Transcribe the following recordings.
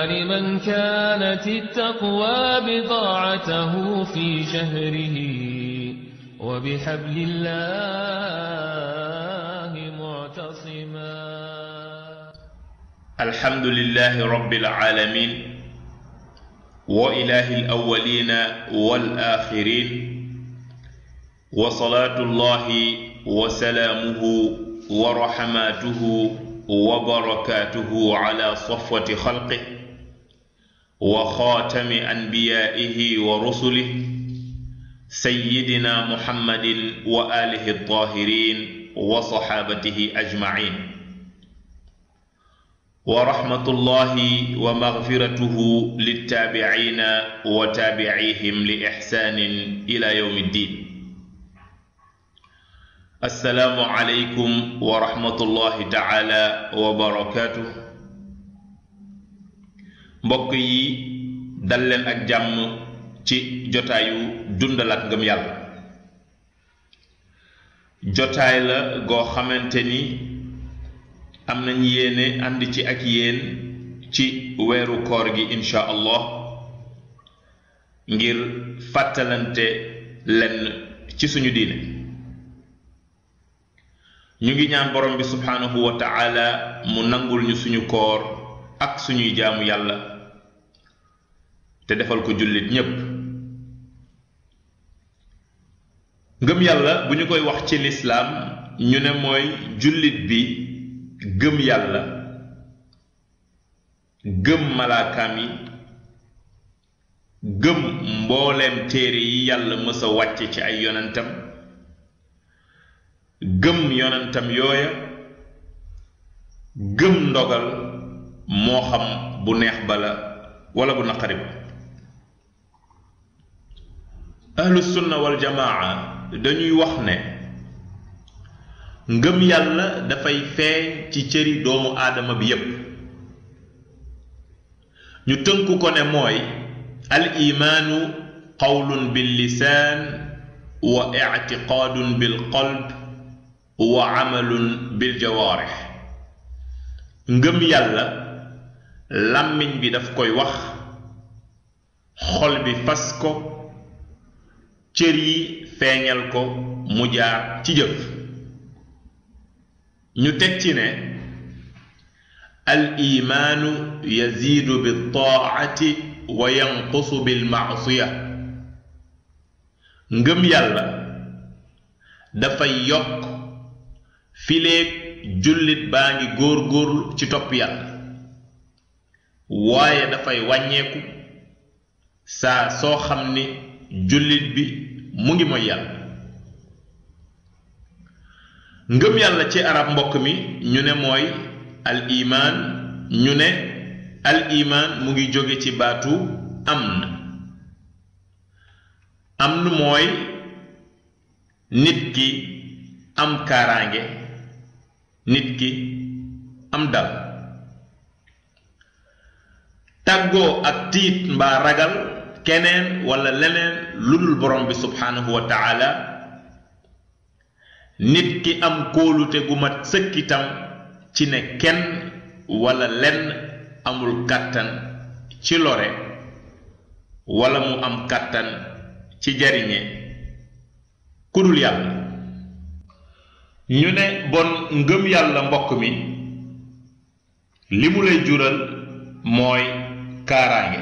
يعني من كانت التقوى بضاعته في شهره وبحبل الله معتصما الحمد لله رب العالمين وإله الأولين والآخرين وصلاة الله وسلامه ورحماته وبركاته على صفوة خلقه وخاتم أنبيائه ورسله سيدنا محمد وآله الطاهرين وصحابته أجمعين ورحمة الله ومغفرته للتابعين وتابعيهم لإحسان إلى يوم الدين السلام عليكم ورحمة الله تعالى وبركاته mbokk yi dal leen ak jàmm ci jotaayu dundal ak ngëm yàlla jotaay la goo xamante ni am nañ yéene ànd ci ak yéen ci weeru koor gi insha allah ngir fàttalante lenn ci suñu diine ñu ngi ñaan borom bi subhaanahu wa ta'ala mu nangul ñu suñu koor ak suñuy jaamu yàlla te defal ko jullit ñépp ngëm yàlla bu ñu koy wax ci lislaam ñu ne mooy jullit bi gëm yàlla gëm malaakaam yi gëm mbooleem téere yi yàlla mës a wàcce ci ay yonentam gëm yonentam yooya gëm ndogal moo xam bu neex ba la wala bu naqari ba ahlu sunna wal jamaa dañuy wax ne ngëm yàlla dafay feeñ ci cëri doomu aadama bi yépp ñu tënku ko ne mooy al imaanu qawlun bil lisaan wa ictiqaadun bil qalb wa amalun bil jawaarix ngëm yàlla làmmiñ bi daf koy wax xol bi fas ko cër yi feeñal ko mu jaar ci jëf ñu teg ci ne al imaanu yaziidu bi taacati wa yanqusu bil maasiya ngëm yàlla dafay yokk fileeg jullit baa ngi góor-góorlu ci topp yàlla waaye dafay wàññeeku saa soo xam ni jullit bi mu ngi mooy yàlla ngëm yàlla ci arab mbokk mi ñu ne mooy al imaan ñu ne al imaan mu ngi jóge ci baatu amn amn mooy nit ki am kaaraange nit ki am dal tàggoo ak tiit mbaa ragal keneen wala leneen lu dul borom bi subhaanahu wa taala nit ki am kóolute gu mat sëkkitam ci ne kenn wala lenn amul kàttan ci lore wala mu am kàttan ci jariñe ku dul yàlla ñu ne bon ngëm yàlla mbokk mi li mu lay jural mooy kaaraange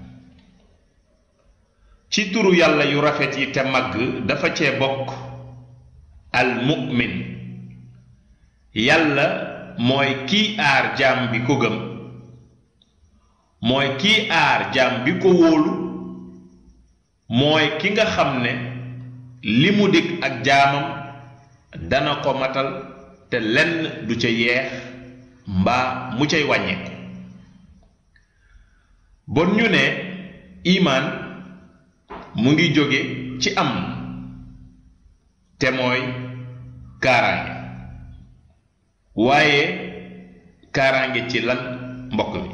ci turu yàlla yu rafet yi te màgg dafa cee bokk al mu'min yàlla mooy kii aar jaam bi ko gëm mooy kii aar jaam bi ko wóolu mooy ki nga xam ne li mu dig ak jaamam dana ko matal te lenn du ca yeex mbaa mu cay wàññeeku bon ñu ne imaan mu ngi jóge ci am te mooy kaaraange waaye kaaraange ci lan mbokk mi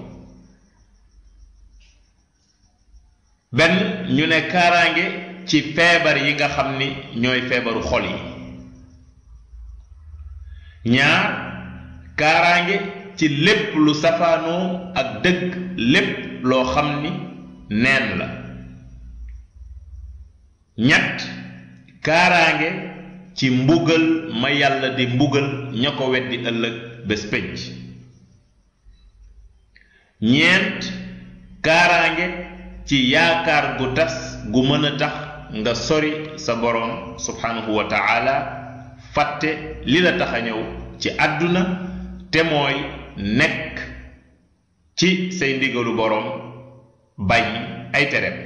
benn ñu ne kaaraange ci feebar yi nga xam ni ñooy feebaru xol yi ñaar kaaraange ci lépp lu safaanoo ak dëgg lépp loo xam ni neen la ñett kaaraange ci mbugal ma yàlla di mbugal ña ko weddi ëllëg bés pénc ñeent kaaraange ci yaakaar gu tas gu mën a tax nga sori sa boroom subhanahu wa taala fàtte li la tax a ñëw ci àdduna te mooy nekk ci say ndigalu boroom bàyyi ay tereem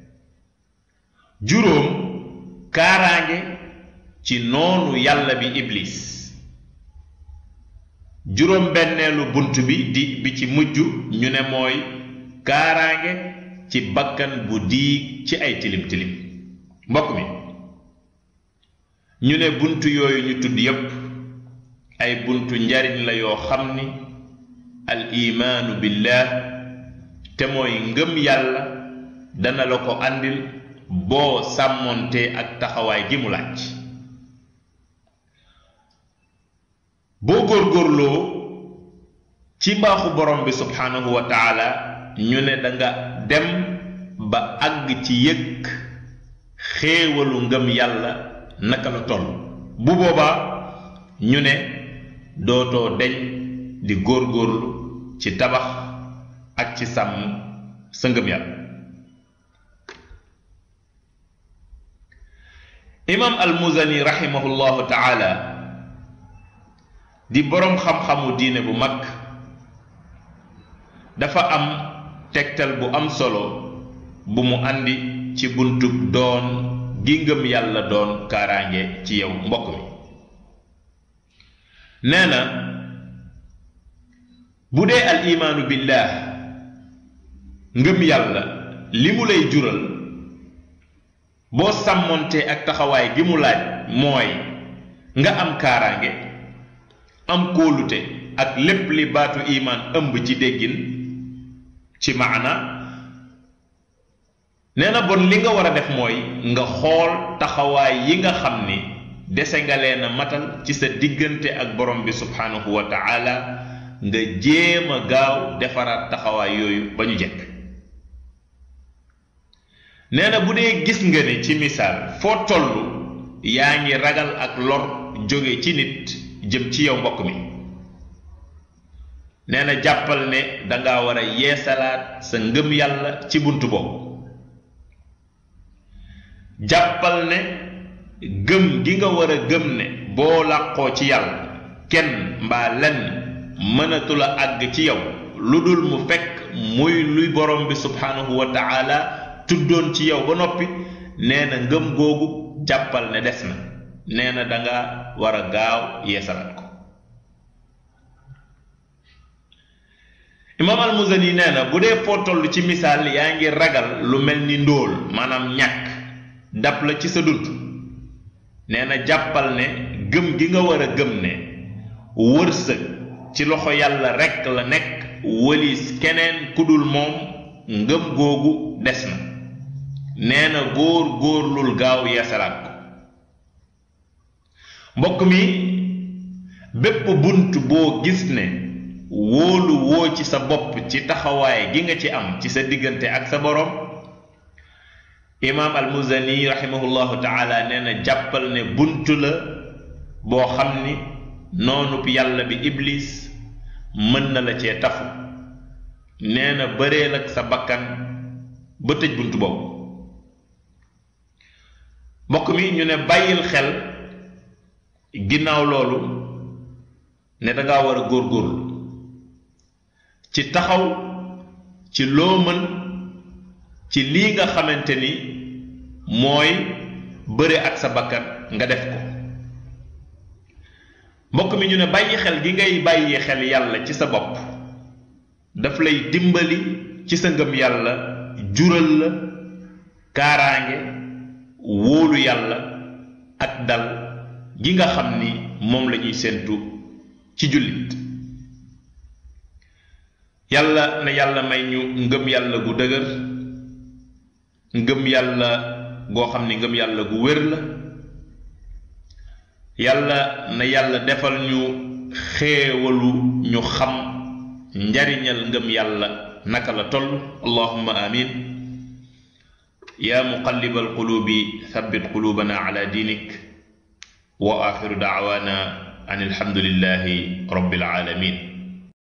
juróom kaaraange ci noonu yàlla bi iblis juróom benneelu bunt bi di bi ci mujj ñu ne mooy kaaraange ci bakkan bu diig ci ay tilim tilim mbokk mi ñu ne bunt yooyu ñu tudd yépp ay buntu njariñ la yoo xam ni al imaanu billah te mooy ngëm yàlla dana la ko àndil boo sàmmontee ak taxawaay gi mu laaj boo góorgóorloo ci mbaaxu borom bi subhaanahu wa taala ñu ne danga dem ba àgg ci yëg xéewalu ngëm yàlla naka la toll bu boobaa ñu ne dootoo deñ di góorgóorlu ci tabax ak ci sàmm sa ngëm yàlla imam almuzani rahimahullahu taala di boroom xam-xamu diine bu mag dafa am tegtal bu am solo bu mu andi ci buntub doon gi ngëm yàlla doon kaaraange ci yow mbokk mi nee na bu dee al imaanu billah ngëm yàlla li mu lay jural boo sàmmontee ak taxawaay gi mu laaj mooy nga am kaaraange am kóolute ak lépp li baatu imaan ëmb ci déggin ci maana nee na bon li nga war a def mooy nga xool taxawaay yi nga xam ni dese nga leen a matal ci sa diggante ak borom bi subhanahu wa taala nga jéem a gaaw defaraat taxawaay yooyu ba ñu jekk nee na bu dee gis nga ne ci misaal foo toll yaa ngi ragal ak lor jóge ci nit jëm ci yow mbokk mi nee na jàppal ne danga war a yeesalaat sa ngëm yàlla ci bunt boobu jàppal ne gëm gi nga war a gëm ne boo làqoo ci yàlla kenn mbaa lenn mënatula àgg ci yow lu dul mu fekk muy luy borom bi subhanahu wa taala tuddoon ci yow ba noppi nee na ngëm googu jàppal ne des na nee na danga war a gaaw yeesalaat ko imaam almuzani nee na bu dee foo toll ci misaal yaa ngi ragal lu mel ni ndóol maanaam ñàkk dab la ci sa dund nee na jàppal ne gëm gi nga war a gëm ne wërsëg ci loxo yàlla rekk la nekk wëlis keneen ku dul moom ngëm googu des na nee na góor góorlul gaaw yeesalaat ko mbokk mi bépp bunt boo gis ne wóolu woo ci sa bopp ci taxawaay gi nga ci am ci sa diggante ak sa borom imaam almuzani rahimahullahu taala nee na jàppal ne bunt la boo xam ni noonub yàlla bi iblis mën na la cee tafu nee na bëreel ak sa bakkan ba tëj bunt boobu mbokk mi ñu ne bàyyil xel ginnaaw loolu ne danga war a góorgóorlu ci taxaw ci loo mën ci lii nga xamante ni mooy bëre ak sa bakkan nga def ko mbokk mi ñu ne bàyyi xel gi ngay bàyyi xel yàlla ci sa bopp daf lay dimbali ci sa ngëm yàlla jural la kaaraange wóolu yàlla ak dal gi nga xam ni moom la ñuy séentu ci jullit yàlla na yàlla may ñu ngëm yàlla gu dëgër ngëm yàlla goo xam ni ngëm yàlla gu wér la yàlla na yàlla defal ñu xéewalu ñu xam njariñal ngëm yàlla naka la toll allahumma amin yaa muqallibal qulubi thabbit qulubana ala diinik wa axiru daawaana an alhamdulillahi rabbil alamin